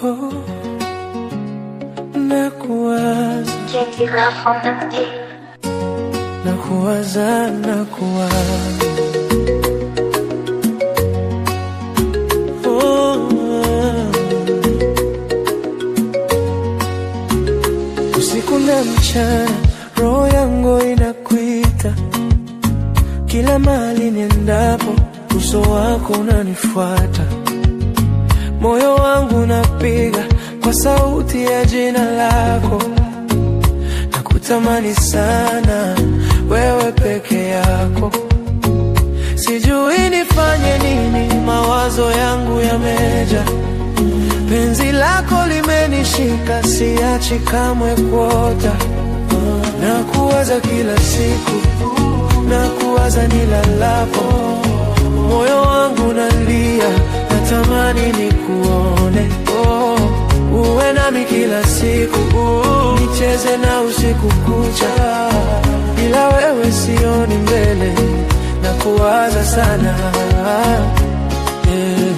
oh, nakuwaza Jackie Love on the beat. nakuwaza nakuwaza oh, usiku na mchana roho yangu inakuita kila mahali niendapo uso wako unanifuata moyo wangu unapiga kwa sauti ya jina lako nakutamani sana wewe peke yako sijui nifanye nini mawazo yangu yameja penzi lako limenishika siachi kamwe kuota na kuwaza kila siku na kuwaza nilalapo moyo wangu nalia natamani nikuone oh, uwe nami kila siku oh, nicheze na usiku kucha bila wewe sioni mbele na kuwaza sana yeah.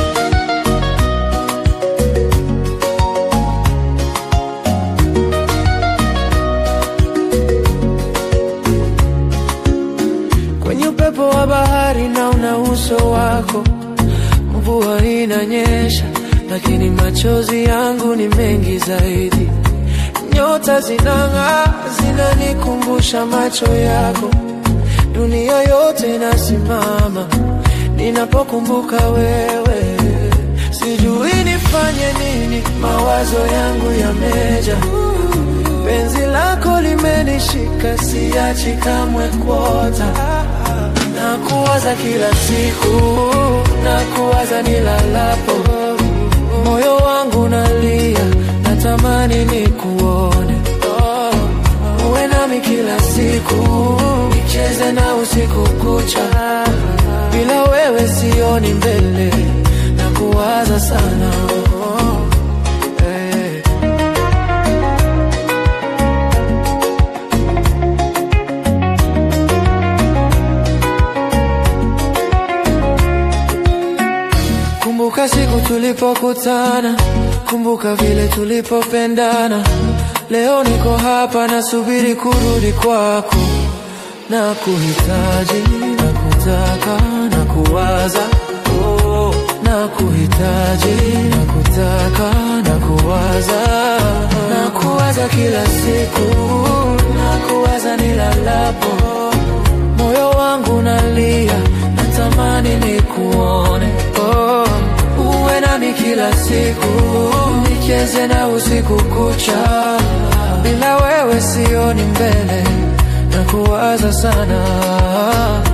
kwenye upepo wa bahari na una uso wako, mvua inanyesha, lakini machozi yangu ni mengi zaidi. Nyota zinang'aa, zinanikumbusha macho yako, dunia yote inasimama ninapokumbuka wewe. Sijui nifanye nini, mawazo yangu yameja penzi lako limenishika, siachi kamwe kuota na kuwaza kila siku, na kuwaza nilalapo, moyo wangu nalia, natamani nikuone, oh, uwe nami kila siku, nicheze na usiku kucha, bila wewe sioni mbele, na kuwaza sana oh, eh. Kumbuka siku tulipokutana, kumbuka vile tulipopendana. Leo niko hapa nasubiri kurudi kwako, na kuhitaji, na kutaka, na kuwaza oh, na kuhitaji, na kutaka, na kuwaza, na kuwaza kila siku, na kuwaza nilalapo, moyo wangu nalia, natamani nikuone oh, uwe nami kila siku, nicheze na usiku kucha, bila wewe sioni mbele, na kuwaza sana